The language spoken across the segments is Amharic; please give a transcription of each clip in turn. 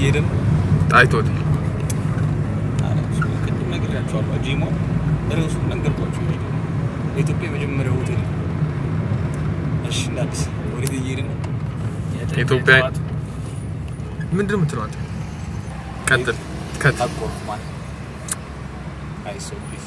እየሄድን ነው። ጣይቱ ሆቴል ኧረ እሱ ቅድም ነግሬያቸዋለሁ። ጂሞ ርዕሱን ነገርኳቸው። የኢትዮጵያ የመጀመሪያው ሆቴል ነው። እሺ እንደ አዲስ ወዴት እየሄድን ነው? ኢትዮጵያ ምንድን ነው የምትለው አንተ? ቀጥል ከት አቆርኩ ማለት አይ ሰው ፕሊዝ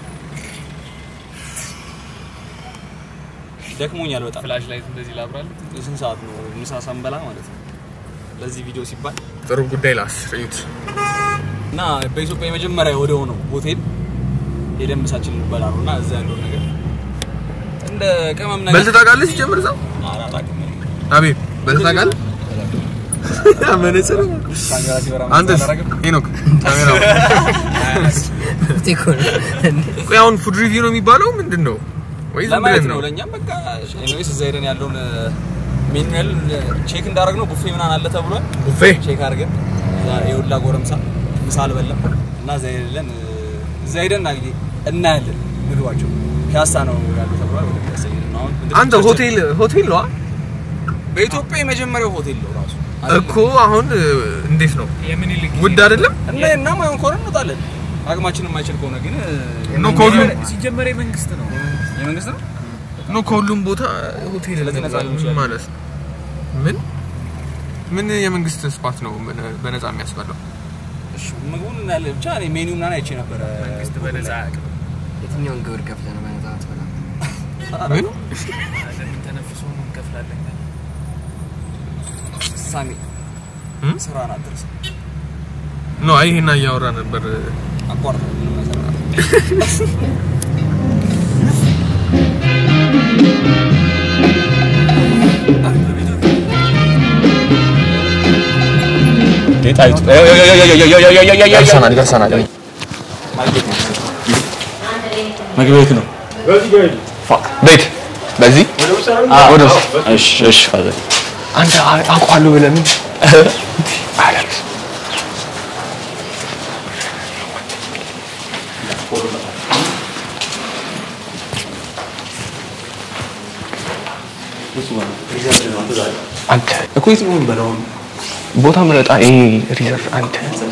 ደክሞኛል በጣም ፍላሽ ላይት እንደዚህ ላብራል። ስንት ሰዓት ነው ምሳ ሳንበላ ማለት ነው ለዚህ ቪዲዮ ሲባል ጥሩ ጉዳይ ላስር እዩት። እና በኢትዮጵያ የመጀመሪያ ወደ ሆነው ሆቴል ሄደን ምሳችን እንበላ ነው እና እዛ ያለውን ነገር እንደ ቅመም ነገር በልተህ ታውቃለህ? ሲጀምር እዛው ኧረ አላውቅም። አቤት በልተህ ታውቃለህ? መነጽር ካሜራ ሲበራ አንተስ አላደርግም። ሄኖክ ካሜራ ቆይ አሁን ፉድ ሪቪው ነው የሚባለው ምንድን ነው ወይ ዝም ለማየት ብለን ነው ነው ለእኛም በቃ ኤኒዌይስ እዛ ሄደን ያለውን ሜኑዌል ቼክ እንዳደረግ ነው ቡፌ ምናምን አለ ተብሏል ቡፌ ቼክ አድርገን እዛ የሁላ ጎረምሳ ምሳ አልበላም እና እዛ ሄደን እዛ ሄደን እና እንግዲህ እናያለን ምግባቸው ፒያሳ ነው ያሉ ተብሏል ወደ ፒያሳ ሄደን ነው አሁን አንተ ሆቴል ሆቴል ነው በኢትዮጵያ የመጀመሪያው ሆቴል ነው ራሱ እኮ አሁን እ, እንዴት ነው የምኒልክ ውድ አይደለም እና እና ማይሆን ከሆነ እንወጣለን አቅማችን የማይችል ከሆነ ግን ነው ከሁሉም ሲጀመር የመንግስት ነው። የመንግስት ነው ነው ከሁሉም ቦታ ሆቴል ስለዚህ ነፃ ሊሆን ይችላል። ማለት ነው። ምን ምን የመንግስት ስፓት ነው ምን በነፃ የሚያስበላው? እሺ ምግቡን እናያለን ብቻ እኔ ሜኒው ምናምን አይቼ ነበረ መንግስት በነፃ አያውቅም። የትኛውን ግብር ከፍለህ ነው በነፃ ትበላ? ምን ለምን ተነፍሶ ነው እንከፍላለን? ሳሚ እም? ስራን አትርሳ ነው አይ ይሄን እያወራ ነበር። አቋርጥ ምንም አይሰራም። ደርሰናል ደርሰናል። መግቢያ የት ነው? ቤት በዚህ ወደ ውስጥ እሺ እሺ ፋዘር አንተ አ- አውቀዋለሁ ብለህ ምን አለክስ አንተ እኮ የት ነው የምንበላው? ቦታ ምረጣ። ይሄ ሪዘርቭ አንተ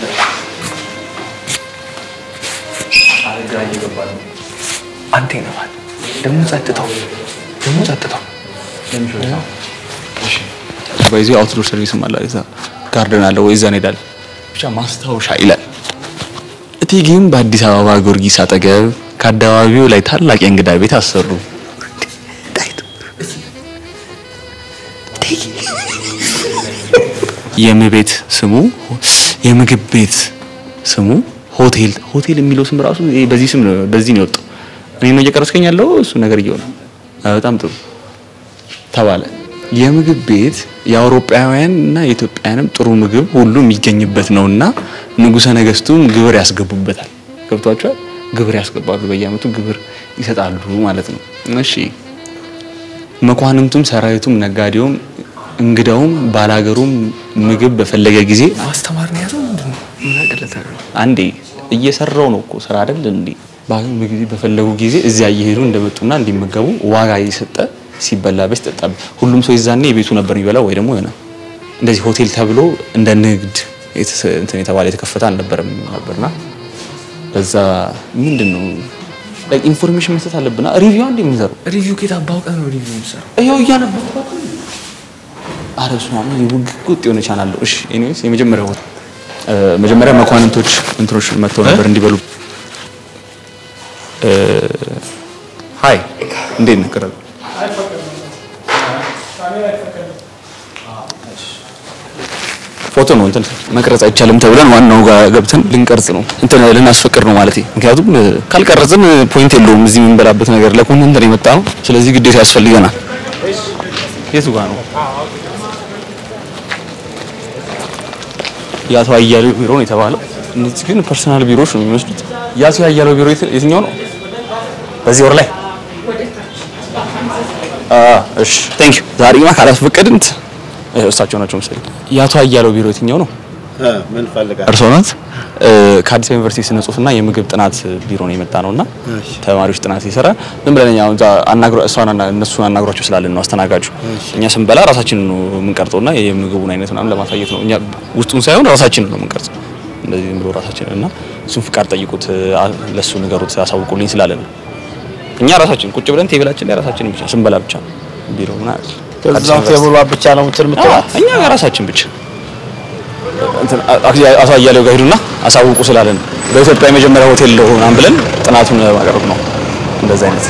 አንተ ይነፋል ደግሞ ጸጥታው ደግሞ ጸጥታው በዚህ አውትዶር ሰርቪስም አለ እዛ ጋርደን አለ ወይ እዛ እንሄዳለን። ብቻ ማስታወሻ ይላል። እቴጌም በአዲስ አበባ ጊዮርጊስ አጠገብ ከአደባባዩ ላይ ታላቅ የእንግዳ ቤት አሰሩ። የምቤት ስሙ የምግብ ቤት ስሙ ሆቴል ሆቴል የሚለው ስም ራሱ ይሄ በዚህ ስም ነው በዚህ ነው የወጣው። እኔ ነው እየቀረስከኝ ያለው እሱ ነገር እየሆነ በጣም ጥሩ ተባለ። የምግብ ቤት የአውሮፓውያን እና የኢትዮጵያውያንም ጥሩ ምግብ ሁሉ የሚገኝበት ነውና ንጉሠ ነገስቱም ግብር ያስገቡበታል። ገብቷቸዋል። ግብር ያስገባሉ። በየአመቱ ግብር ይሰጣሉ ማለት ነው። እሺ መኳንንቱም፣ ሰራዊቱም፣ ነጋዴውም፣ እንግዳውም፣ ባላገሩም ምግብ በፈለገ ጊዜ ማስተማር ነው ያዘው ምንድን ነው ምን አቅለታለሁ አንዴ እየሰራው ነው እኮ ስራ አይደል እንዴ? ባገኙ ጊዜ በፈለጉ ጊዜ እዚያ እየሄዱ እንደመጡና እንዲመገቡ ዋጋ እየሰጠ ሲበላበት ሲጠጣ ሁሉም ሰው ይዛኔ የቤቱ ነበር የሚበላው ወይ ደግሞ የሆነ እንደዚህ ሆቴል ተብሎ እንደ ንግድ የተሰ- እንትን የተባለ የተከፈተ አልነበረም ነበርና በዛ ምንድን ነው ላይክ ኢንፎርሜሽን መስጠት አለብና ሪቪው አንዴ የምንሰራው ሪቪው ኬት አባውቀህ ነው ሪቪው የምትሰራው ይኸው እያነበብኩ አረ እሱ ነው ውግውጥ የሆነ ቻናል ነው። እሺ ኤኒዌይስ የመጀመሪያው እ፣ መጀመሪያ መኳንንቶች እንትኖች መጥተው ነበር እንዲበሉ። እ፣ ሃይ እንዴት ነህ? ቅረብ ፎቶ ነው እንትን መቅረጽ አይቻልም ተብለን ዋናው ጋር ገብተን ልንቀርጽ ነው እንትን ልናስፈቅድ ነው ማለት ምክንያቱም እ፣ ካልቀረጽን ፖይንት የለውም እዚህ የምንበላበት ነገር ለኮንተንት ነው የመጣ ነው ስለዚህ ግዴታ ያስፈልገናል የቱ ጋር ነው የአቶ አያሌው ቢሮ ነው የተባለው እነዚህ ግን ፐርሰናል ቢሮዎች ነው የሚመስሉት የአቶ አያሌው ቢሮ የት- የትኛው ነው በዚህ ወር ላይ አ እሺ ቴንክ ዩ ዛሬማ ካላስፈቀድን ት- እሳቸው ናቸው መሰለኝ የአቶ አያሌው ቢሮ የትኛው ነው ምን ፈልጋል? እርስዎ ናት እ፣ ከአዲስ አበባ ዩኒቨርሲቲ ስነ ጽሁፍና የምግብ ጥናት ቢሮ ነው የመጣ ነውና ተማሪዎች ጥናት ሲሰራ ዝም ብለን እኛ እዛ አናግሮ እሷን አና- እነሱን አናግሯቸው ስላለን ነው አስተናጋጁ። እኛ ስንበላ ራሳችንን ነው የምንቀርጸውና የምግቡን አይነት ምናምን ለማሳየት ነው። እኛ ውስጡን ሳይሆን ራሳችንን ነው የምንቀርጸው። እንደዚህ ዝም ብሎ ራሳችንን እና እሱን ፍቃድ ጠይቁት፣ አ- ለሱ ንገሩት፣ አሳውቁልኝ ስላለን ነው። እኛ ራሳችን ቁጭ ብለን ቴብላችን ላይ ራሳችን ብቻ ስንበላ ብቻ ቢሮ ምናምን አዲስ ከዛው ዩኒቨርሲቲ ቴብሏ ብቻ ነው ምትል አዎ፣ ምትላት እኛ ራሳችን ብቻ እንትን አቶ አያሌው ጋር ሄዱና አሳውቁ ስላለን በኢትዮጵያ የመጀመሪያ ሆቴል ነው ምናምን ብለን ጥናቱን ማቅረብ ነው። እንደዛ አይነት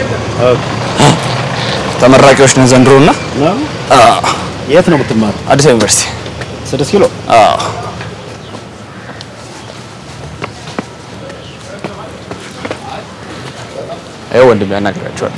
ተመራቂዎች ነን ዘንድሮና የት ነው የምትማሩ? አዲስ አበባ ዩኒቨርሲቲ ስድስት ኪሎ አዎ። ይኸው ወንድም ያናግራቸዋል።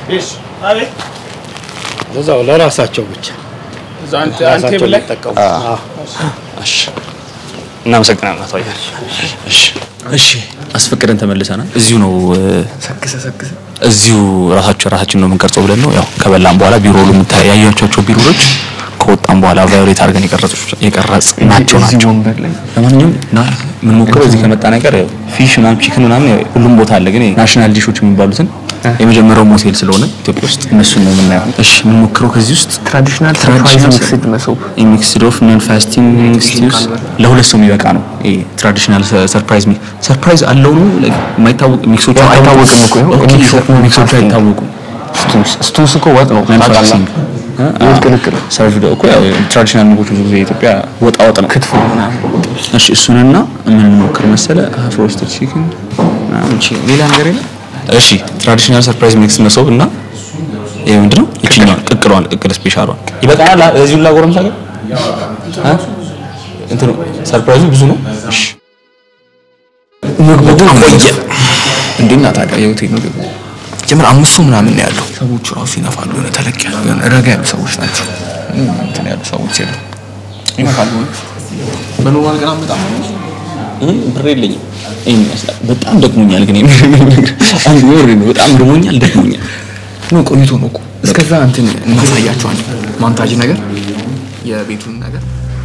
እዛው ለራሳቸው ብቻ ራሳቸው ሊጠቀሙ እሺ እናመሰግናለን አቶ አያሌው። እሺ እሺ አስፈቅደን ተመልሰናል። እዚሁ ነው እ፣ ሰክሰ ሰክሰ እዚሁ ራሳቸው ራሳችን ነው የምንቀርጸው ብለን ነው ያው ከበላን በኋላ ቢሮ ሁሉ ያያቸዋቸው ቢሮዎች ከወጣን በኋላ ቫዮሌት አድርገን የቀረጽ ናቸው እዚህ ናቸው። ወንበር ላይ ለማንኛውም ና የምንሞክረው እዚህ ከመጣ ነገር ያው ፊሽ ምናምን ቺክን ምናምን ያው ሁሉም ቦታ አለ፣ ግን ናሽናል ዲሾች የሚባሉትን የመጀመሪያው ሞቴል ስለሆነ ኢትዮጵያ ውስጥ እነሱን ነው የምናየው። እሺ የምንሞክረው ከዚህ ውስጥ ትራዲሽናል ሰርፕራይዝ ሚክስድ መሶብ ሚክስድ ኦፍ ነን ፋስቲንግ ስቲውስ ለሁለት ሰው የሚበቃ ነው። ይሄ ትራዲሽናል ሰርፕራይዝ ሰርፕራይዝ አለው ነው like የማይታወቅ ሚክሶቹ ያው አይታወቅም እኮ ይኸው ኦኬ፣ ሚክስ ኦፍ ነን ሚክሶቹ ፋስቲንግ። አይታወቁም። ስቱስ ስቱስ እኮ ወጥ ነው ነን ታውቃለህ? ፋስቲንግ የወጥ ቅልቅል ሰርቭ እኮ ያው ትራዲሽናል ምግቦች ብዙ ጊዜ የኢትዮጵያ ወጣ ወጥ ነው። ክትፎ እሺ እሱንና የምንሞክር መሰለ ሀፍ ሮስትድ ቺክን ምናምን ቺ- ሌላ ነገር የለም። እሺ ትራዲሽናል ሰርፕራይዝ ሚክስ መሶብ እና ይሄ ምንድነው? ይችኛዋን ቅቅሏን ቅቅል ስፔሻሏን ይበቃናል። እዚሁ ላጎረምሳ ግን እ? እንትኑ ሰርፕራይዙ ብዙ ነው። እሺ ምግቡ ግን ቆየ። እንዴት ናት ታውቃለህ? የሆቴል ምግብ ጀምር አምስት ሰው ምናምን ነው ያለው። ሰዎቹ ራሱ ይነፋሉ። የሆነ ተለቅ ያሉ የሆነ ረጋ ያሉ ሰዎች ናቸው። ምንም እንትን ያሉ ሰዎች የሉ ይነፋሉ። በኖርማል ቀን በጣም እ? ብር የለኝም። ይሄን ይመስላል። በጣም ደክሞኛል ግን አንድ ወር ነው። በጣም ደክሞኛል፣ ደክሞኛል። ነው ቆይቶ ነው እኮ እስከዛ እንትን እናሳያቸዋለን። ማንታጅ ነገር የቤቱን ነገር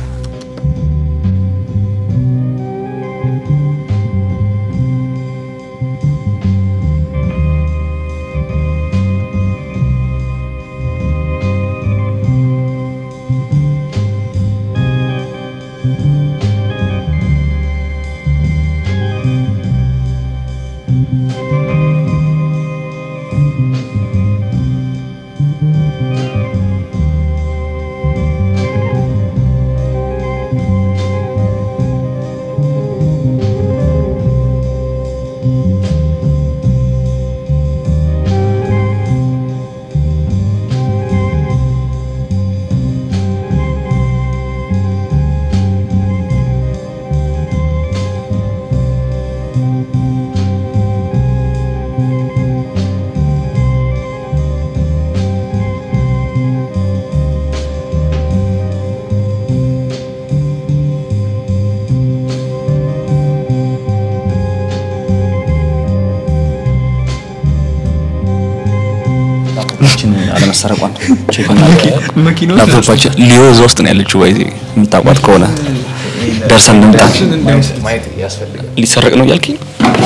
ላፕቶፓችን አለመሰረቋን ቼክ እናደርጋለን። ላፕቶፓችን ሊዮ እዛ ውስጥ ነው ያለችው። ባይዜ የምታውቋት ከሆነ ደርሰን እንምጣ። ማየት ያስፈልጋል። ሊሰረቅ ነው እያልከኝ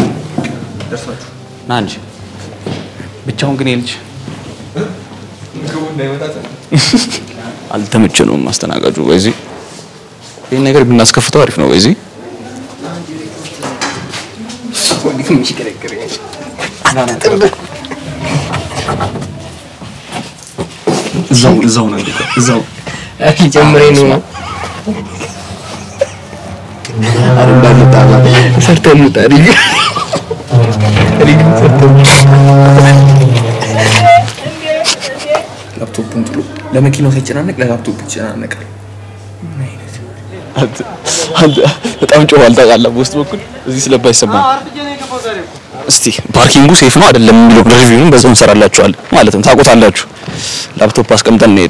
ና እንጂ ብቻውን ግን የልጅ አልተመቸነውም ማስተናጋጁ። በዚህ ይህን ነገር ብናስከፍተው አሪፍ ነው። በዚህ እዛው እዛው ነው እዛው ጀምሬ ነው ሰርተን እንውጣ ሪግ ላፕቶፑን ጥሎ ለመኪናው ሳይጨናነቅ ለላፕቶፕ ይጨናነቃል። አንተ በጣም ጮኋል ታውቃለህ። በውስጥ በኩል እዚህ ስለባይሰማ እስቲ ፓርኪንጉ ሴፍ ነው አይደለም የሚለው ሪቪውን በዛው እንሰራላችኋለን ማለትም ታውቁታላችሁ። ላፕቶፕ አስቀምጠን እንሄዱ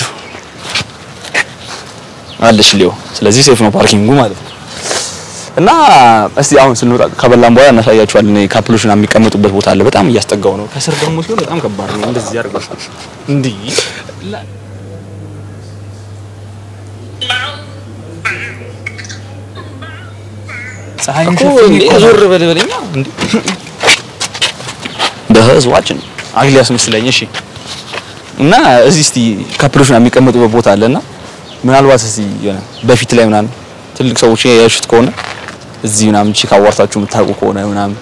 አለሽ ሊዮ። ስለዚህ ሴፍ ነው ፓርኪንጉ ማለት ነው። እና እስቲ አሁን ስንወጣ ከበላን በኋላ እናሳያችኋለን። ካፕሎች ምናምን የሚቀመጡበት ቦታ አለ። በጣም እያስጠጋው ነው። ከስር ደግሞ ሲሆን በጣም ከባድ ነው። እንደዚህ ያደርጋል እንዲህ ፀሐይን እኮ ሸፍኜ እንዴ እኮ ዞር በል በለኛ እንዴ በህዝባችን አግሊ ያስመስለኝ እሺ እና እዚህ እስቲ ካፕሎች ምናምን የሚቀመጡበት ቦታ አለና ምናልባት እስቲ የሆነ በፊት ላይ ምናምን ትልቅ ሰዎች ያሹት ከሆነ እዚህ ምናምን ቺክ አዋርታችሁ የምታውቁ ከሆነ ምናምን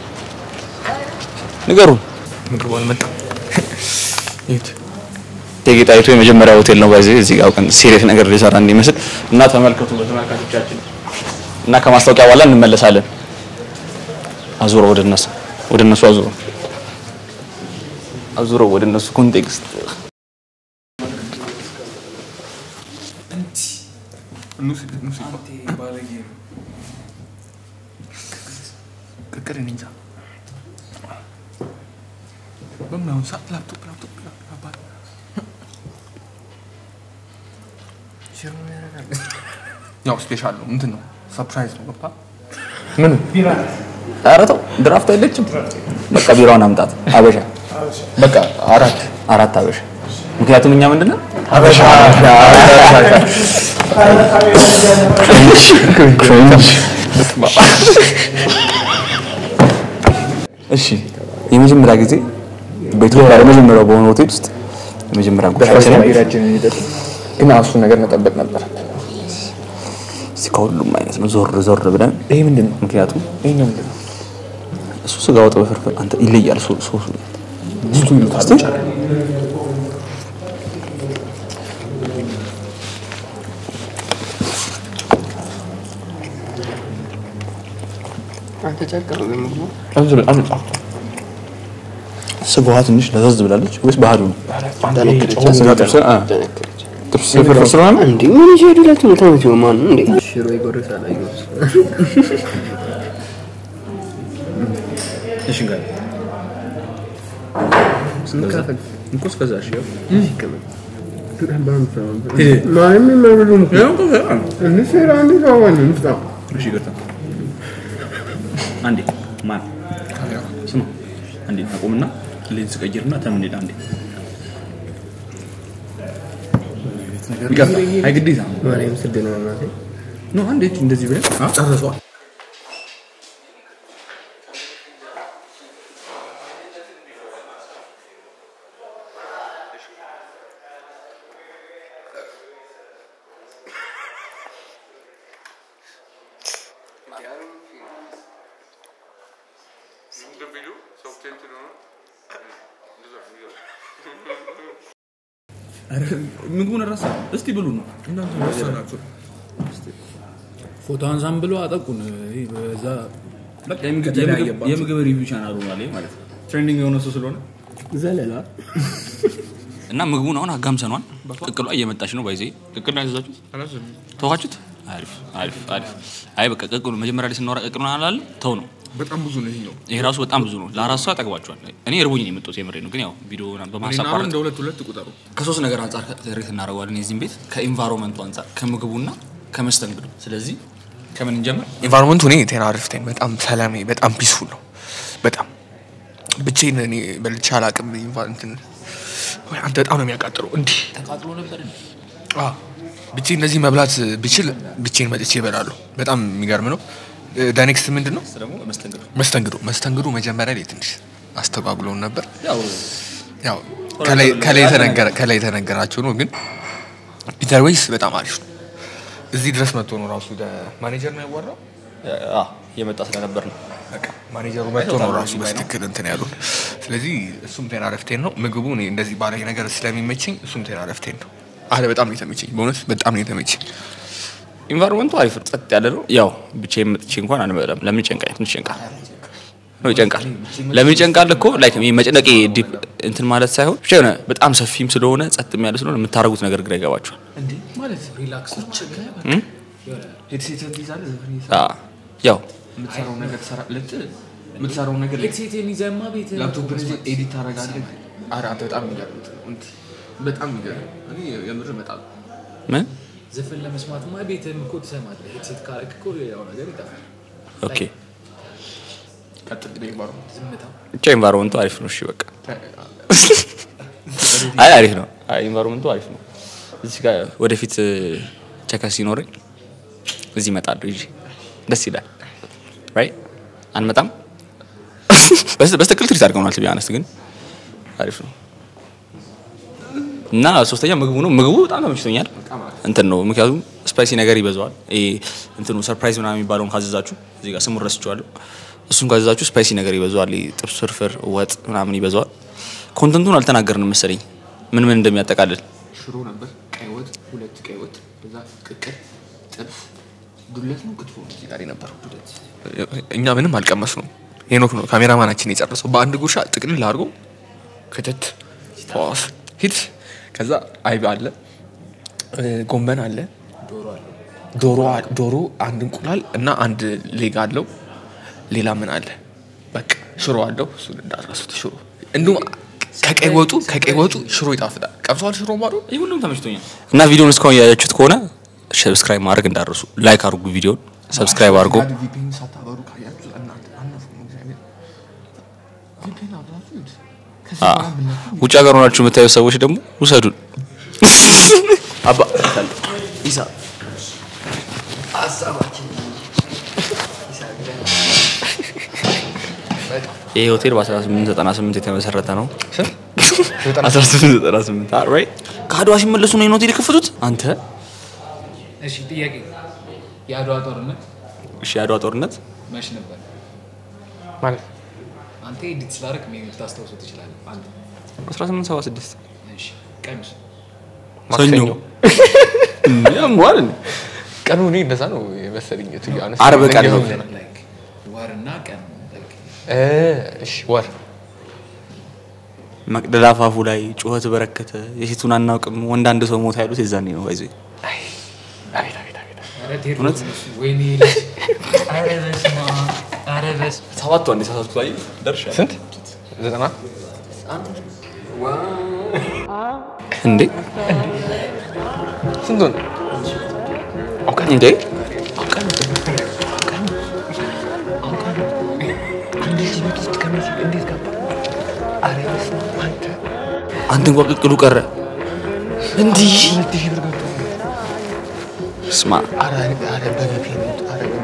ንገሩን። ምግቡ አልመጣም። ይሁት እቴጌ ጣይቱ የመጀመሪያ ሆቴል ነው ባይዘ እዚህ ጋር አውቀን ሲሪየስ ነገር ሊሰራ እንዲመስል እና ተመልከቱ በተመልካቾቻችን እና ከማስታወቂያ በኋላ እንመለሳለን። አዙሮ ወደ እነሱ ወደ እነሱ አዙሮ አዙሮ ወደ እነሱ ኮንቴክስት ቅቅል እኔ እንጃ በምናምን ሰዓት ላፕቶፕ ላፕቶፕ ላፕቶፕ አባት ያው ስፔሻል ነው እንትን ነው ሰርፕራይዝ ነው ገባ ምን ኧረ ተው ድራፍት አይለችም። በቃ ቢራውን አምጣት አበሻ በቃ አራት አራት አበሻ ምክንያቱም እኛ ምንድነው እሺ የመጀመሪያ ጊዜ በኢትዮጵያ የመጀመሪያው በሆነ ሆቴል ውስጥ የመጀመሪያ ጉዳያችን ግን እሱን ነገር መጠበቅ ነበር እስቲ ከሁሉም አይነት ነው ዞር ዞር ብለን ይሄ ምንድን ነው ምክንያቱም ይሄኛው ምንድን ነው እሱ ስጋ ወጥ በፍርፍር አንተ ይለያል ሶ- ሶሱ ጅቱ ይሉታል ብቻ ስጋዋ ትንሽ ለዘዝ ብላለች ወይስ ባህሪው ነው? ስጋ ጥብስ አ ጥብስ ፍርፍር ስለሆነ እንዴ ምን ይዤ ሄዱላችሁ ነው ታመት ማን እንዴ ሽሮ ይጎርሳል አይጎርስ እሺ ጋር ስንካፈል እንኮ እስከዛ እሺ ያው እሺ ይቅርታ አንዴ ማን ስማ አንዴ አቁምና ሌንስ ቀይርና ተምን ሄድ አንዴ ይቅርታ አይ ግዴታ ነው ማርያም ስድ ነው እናቴ ኖ አንዴ እንደዚህ ብለን ጨርሰዋል ምግቡን ረሳ እስቲ ብሉ ነው ፎቶ አንሳም ብሎ አጠቁን። ይህ በዛ በቃ የምግብ- የምግብ- የምግብ ሪቪው ቻናሉ ማለት ማለት ነው ትሬንዲንግ የሆነ እሱ ስለሆነ ዘለላ እና ምግቡን አሁን አጋምሰኗል። ቅቅሏ እየመጣች ነው። ባይዜ ቅቅል ነው ያዘዛችሁት? ተዋችሁት? አሪፍ አሪፍ አሪፍ። አይ በቃ ቅቅሉ መጀመሪያ ላይ ስናወራ ቅቅሉን አላለ ተው ነው። በጣም ብዙ ነው ይሄኛው ይሄ ራሱ በጣም ብዙ ነው። ለአራት ሰው ያጠግባችኋል። እኔ እርቦኝ ነው የመጣሁት የምሬ ነው። ግን ያው ቪዲዮ በማሳቋረጥ እንደ ሁለት ሁለት ቁጠሩ ከሶስት ነገር አንጻር ሬት እናደርገዋለን የዚህም ቤት ከኢንቫይሮንመንቱ አንጻር ከምግቡና ከመስተንግዶ። ስለዚህ ከምን እንጀምር? ኢንቫይሮንመንቱ እኔ ቴና አሪፍ ቴን በጣም ሰላሜ በጣም ፒስፉል ነው በጣም ብቻዬን እኔ በልቼ አላቅም ኢንቫ- እንትን ወይ አንተ በጣም ነው የሚያቃጥለው እንዲህ ተቃጥሎ ነበር እንዴ? አዎ ብቻዬን እንደዚህ መብላት ብችል ብቻዬን መጥቼ እበላለሁ በጣም የሚገርም ነው ዳኔክስት ምንድን ነው ደግሞ መስተንግዶ መስተንግዶ መስተንግዶ መጀመሪያ ላይ ትንሽ አስተጓጉለውን ነበር ያው ያው ከላይ- ከላይ የተነገረ- ከላይ የተነገራቸው ነው ግን ፒተር ዌይስ በጣም አሪፍ ነው እዚህ ድረስ መጥቶ ነው ራሱ ማኔጀር ነው ያወራው አ የመጣ ስለነበር ነው። በቃ ማኔጀሩ መጥቶ ነው ራሱ በስትክክል እንትን ያሉን። ስለዚህ እሱም ቴና ረፍቴን ነው ምግቡ እኔ እንደዚህ ባላይ ነገር ስለሚመቸኝ እሱም ቴና ረፍቴን ነው። አለ በጣም ነው የተመቸኝ፣ በእውነት በጣም ነው የተመቸኝ። ኢንቫይሮንመንቱ አሪፍ ነው፣ ጸጥ ያለ ነው። ያው ብቻዬን መጥቼ እንኳን አንበላም። ለምን ይጨንቃል? ትንሽ ይጨንቃል ነው ይጨንቃል። ለምን ይጨንቃል እኮ ላይክ ይሄ መጨነቄ ዲፕ እንትን ማለት ሳይሆን ብቻ የሆነ በጣም ሰፊም ስለሆነ ጸጥም ያለ ስለሆነ የምታደርጉት ነገር ግራ ይገባችኋል። እንዴ ማለት ሪላክስ ሄድሴት ትይዛለህ፣ ዘፈን አ ያው የምትሰራው ነገር ትሰራለህ፣ የምትሰራው ነገር ሄድሴቴን ይዘህማ ቤት ላፕቶፕ ኤዲት ታደርጋለህ። ኧረ አንተ በጣም የሚገርም እንትን ነው። እንትን በጣም የሚገርም እኔ የምር በጣም ምን ዘፈን ለመስማትማ ቤትህም እኮ ትሰማለህ። ሄድሴት ካረግ እኮ ያው ነገር ይጠፋል። ኦኬ ቀጥል ኢንቫይሮንመንት ዝምታ ብቻ ኢንቫይሮንመንቱ አሪፍ ነው። እሺ በቃ አይ አሪፍ ነው። አይ ኢንቫይሮንመንቱ አሪፍ ነው። እዚህ ጋር ወደፊት ቸከስ ሲኖረኝ እዚህ እመጣለሁ ይዤ ደስ ይላል። ራይት አንመጣም። በስ- በስትክክል ትሪት አድርገውናል። ቢ አነስት ግን አሪፍ ነው እና ሶስተኛ ምግቡ ነው። ምግቡ በጣም ተመችቶኛል። እንትን ነው ምክንያቱም ስፓይሲ ነገር ይበዛዋል። ይሄ እንትኑ ሰርፕራይዝ ምናምን የሚባለውን ካዘዛችሁ እዚህ ጋር ስሙን ረስቼዋለሁ። እሱን ካዘዛችሁ ስፓይሲ ነገር ይበዛዋል። ይሄ ጥብስ፣ ፍርፍር፣ ወጥ ምናምን ይበዛዋል። ኮንተንቱን አልተናገርንም መሰለኝ ምን ምን እንደሚያጠቃልል ሽሮ ነበር፣ ቀይ ወጥ፣ ሁለት ቀይ ወጥ፣ በዛ ቅቅል፣ ጥብስ፣ ዱለት ነው ክትፎ ነው እዚህ ጋር የነበረው ዱለት። እኛ ምንም አልቀመስ ነው። ሄኖክ ነው ካሜራማናችን የጨረሰው በአንድ ጉርሻ ጥቅልል አድርጎ ክትት ፖስ ሂድ። ከዛ አይብ አለ፣ እ፣ ጎመን አለ፣ ዶሮ አ- ዶሮ አንድ እንቁላል እና አንድ ሌግ አለው። ሌላ ምን አለ? በቃ ሽሮ አለው። እሱን እንዳትረሱት ሽሮ። እንዲሁም ከቀይ ወጡ ከቀይ ወጡ ሽሮ ይጣፍጣል። ቀምሰዋል ሽሮ ማዶ ይህ ሁሉም ተመችቶኛል እና ቪዲዮን እስካሁን ያያችሁት ከሆነ ሰብስክራይብ ማድረግ እንዳረሱ ላይክ አድርጉ ቪዲዮን ሰብስክራይብ አድርጎ ቪፒን ሳታበሩ ካያችሁ እናንተ አነፉ ነው እግዚአብሔር ቪፒን አብራችሁ ይሁት ከዚህ አ፣ በኋላ ብናችሁ ውጭ ሀገር ሆናችሁ የምታዩ ሰዎች ደግሞ ውሰዱን አባ ኢሳ ይህ ሆቴል በ1898 የተመሰረተ ነው። 1898 አ- right? ከአድዋ ሲመለሱ ነው ይህን ሆቴል የከፈቱት። አንተ እሺ ጥያቄ የአድዋ ጦርነት እሺ፣ የአድዋ ጦርነት መች ነበር? ማለት አንተ ኤዲት ስላደረግ ሜቢ ልታስታውሰው ትችላለህ። አንተ 1876 እሺ ቀንስ ሰኞ ያሟል እንዴ? ቀኑ እኔ እንደዛ ነው የመሰለኝ ቱ ዓርብ ቀን ነው። ላይክ ወርና ቀን like እሺ ወር መቅደላ አፋፉ ላይ ጩኸት በረከተ የሴቱን አናውቅም ወንድ አንድ ሰው ሞታ ያሉት የዛኔ ነው ይዘ አቤት አቤት አቤት ኧረ ቴዎድሮስ እሱ ወይኔ ልጅ ኧረ በስመ አብ ኧረ በስመ ሰባቱ አንድ ሳሳቱ ላይ ደርሻ ስንት ዘጠና እንዴ ስንት ሆነ እንዴ አንተ እንኳን ቅቅሉ ቀረ እንዲህ ስማ አረ አረ በቪፒን አረ